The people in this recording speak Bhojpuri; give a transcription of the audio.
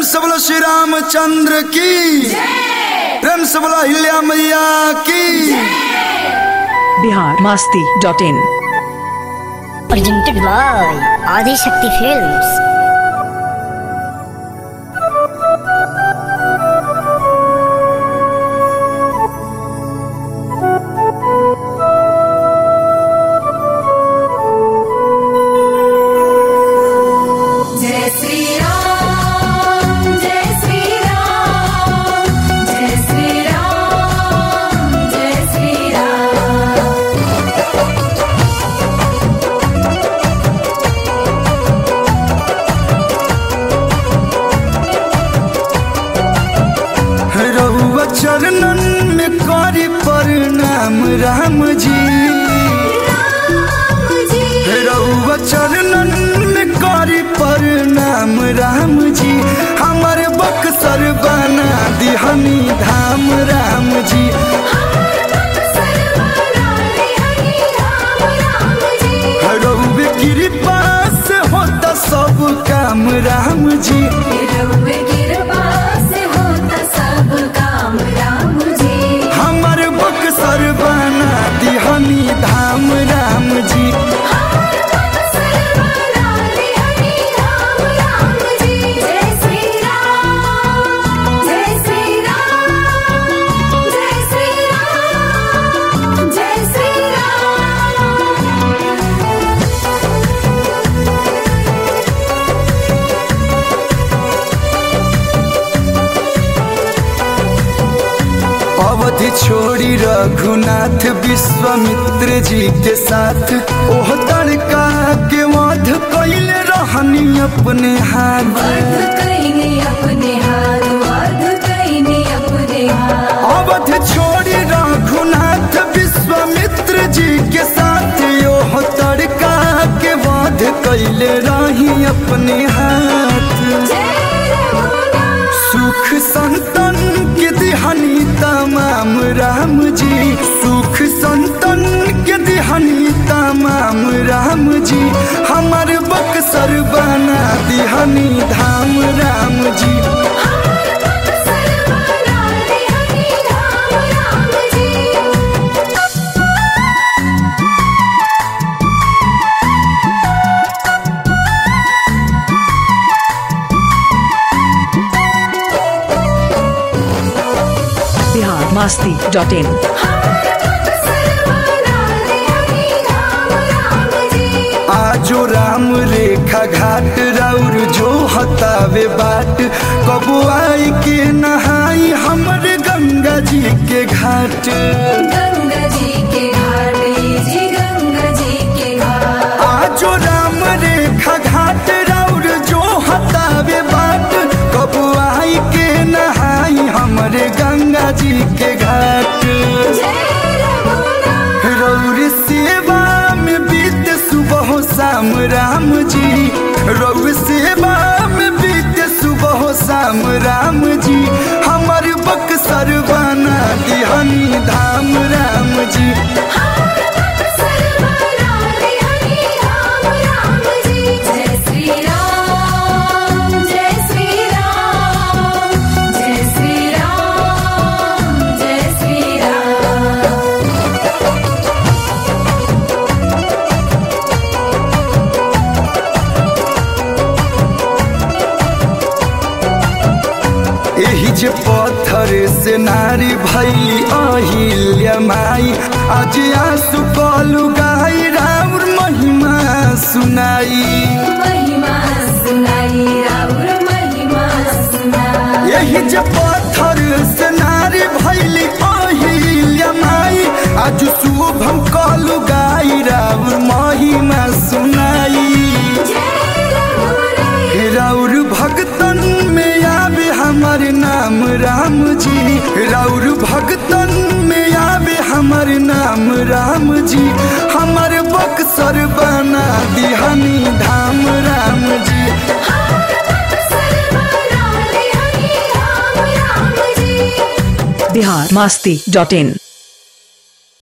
से बोलो श्री रामचंद्र की प्रेम से बोलो हिल्या मैया की Bihar Masti dot in presented by Adi Shakti Films. जय श्री राम जय श्री राम जय श्री राम जय श्री राम रहुआ चरणन में करी प्रणाम राम जी राम जी रहुआ चरणन में करी प्रणाम राम जी हमर बक्सर बना दिहनी धाम राम जी हमार मन सर्वदा रे हरि राम राम जी रहुए कृपा से होता सब काम राम जी रउवे कृपा से होता सब काम राम जी हमर बक्सर बना दिहनी धाम राम जी हमार मन सर्वदा रे हरि राम राम जी जय श्री राम जय श्री राम जय श्री राम जय श्री राम अवधि छोड़ी रघुनाथ विश्वामित्र जी के साथ ओह तड़का के वध कैले रहनी अपने हाथ वध कईने अपने हाथ वध कईने अपने हाथ अवध छोड़ी रघुनाथ विश्वामित्र जी के साथ ओह तड़का के वध कैले रही अपने हाथ जय रघुनाथ सुख संतन के दिहनी तमाम राम जी सुख संतन के दिहनी तमाम राम जी हमर बक्सर बना दिहनी धाम राम जी हमार मन सर्वदा रे हरि राम राम जी बिहार मास्ती डॉट इन हमार मन सर्वदा रे हरि राम राम जी आजो राम रेखा घाट राउर जो हतावे बाट कबो आई के नहाई हमर गंगा जी के घाट गंगा जी के घाट जी गंगा जी के घाट आजो राम रेखा घाट राउर जो हतावे बाट कब आई के नहाई हमरे गंगा जी के घाट जय रघुनाथ रौर सेवा में बीत सुबह शाम राम जी रौर सेवा में बीत सुबह शाम राम जी हमर बक्सर बना दिहनी धाम राम जी हमार मन सर्वदा रे हरि राम राम जी जय श्री राम जय श्री राम जय श्री राम जय श्री राम एही जे पत्थर से नारी भैली अहिल्या माई आज आंसू कलु गाई राउर महिमा सुनाई महिमा सुनाई राउर महिमा सुनाई एही जे पत्थर से नारी भैली अहिल्या माई आज शुभम कलु गाई राउर महिमा सुनाई जय रघुनाथ राउर भगतन में आवे हमर नाम राम जी राउर भगतन में आवे हमर नाम राम जी हमर बक्सर बना दिहनी धाम राम जी हमार मन सर्वदा रे हरि राम राम जी बिहार मास्ती डॉट इन